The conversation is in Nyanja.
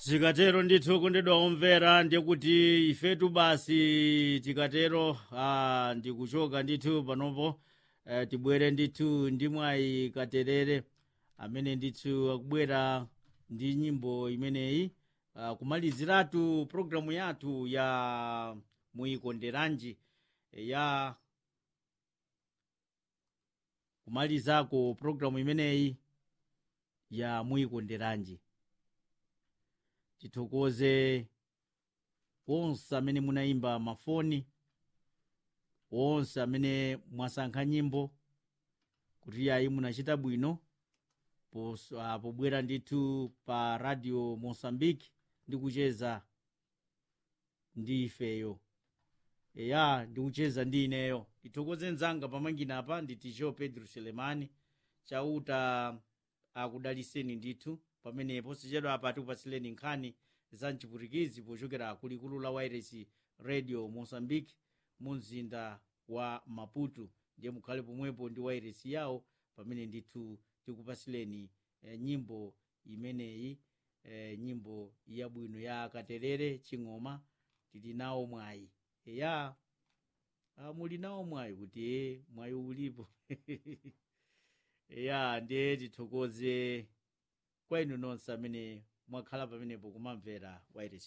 zikatero ndithu kondedwa omvera ndiye kuti ifetu basi tikatero ah, ndikuchoka ndithu panopo eh, tibwere ndithu ndi mwayi katerere amene ndithu akubwera ndi nyimbo imeneyi ah, kumaliziratu programu yathu ya muyikonderanji ya kumalizako programu imeneyi ya muyikonderanji tithokoze onse amene munayimba mafoni onse amene mwasankha nyimbo kuti ayi munachita bwino pos- ah, pobwera ndithu pa radio mosambiki ndi kucheza ndi ifeyo eya ndikucheza ndi ineyo tithokoze mzanga pamangina apa ndi ticho pedro selemani chauta akudaliseni ndithu pamenepo sichedwa apa tikupatsileni nkhani za mchiputikizi pochokera kulikulu la wairesi radio mozambique mu mzinda wa maputo ndiye mukhale pomwepo ndi wairesi yawo pamene ndithu tikupatsileni eh, nyimbo imeneyi eh, nyimbo yabwino ya katerere ching'oma tili nawo mwayi eya ah, muli nawo mwayi kuti e mwayi ulipo eya ndiye tithokoze kwa inu nonse amene mwakhala pamenepo kumamvera wairesi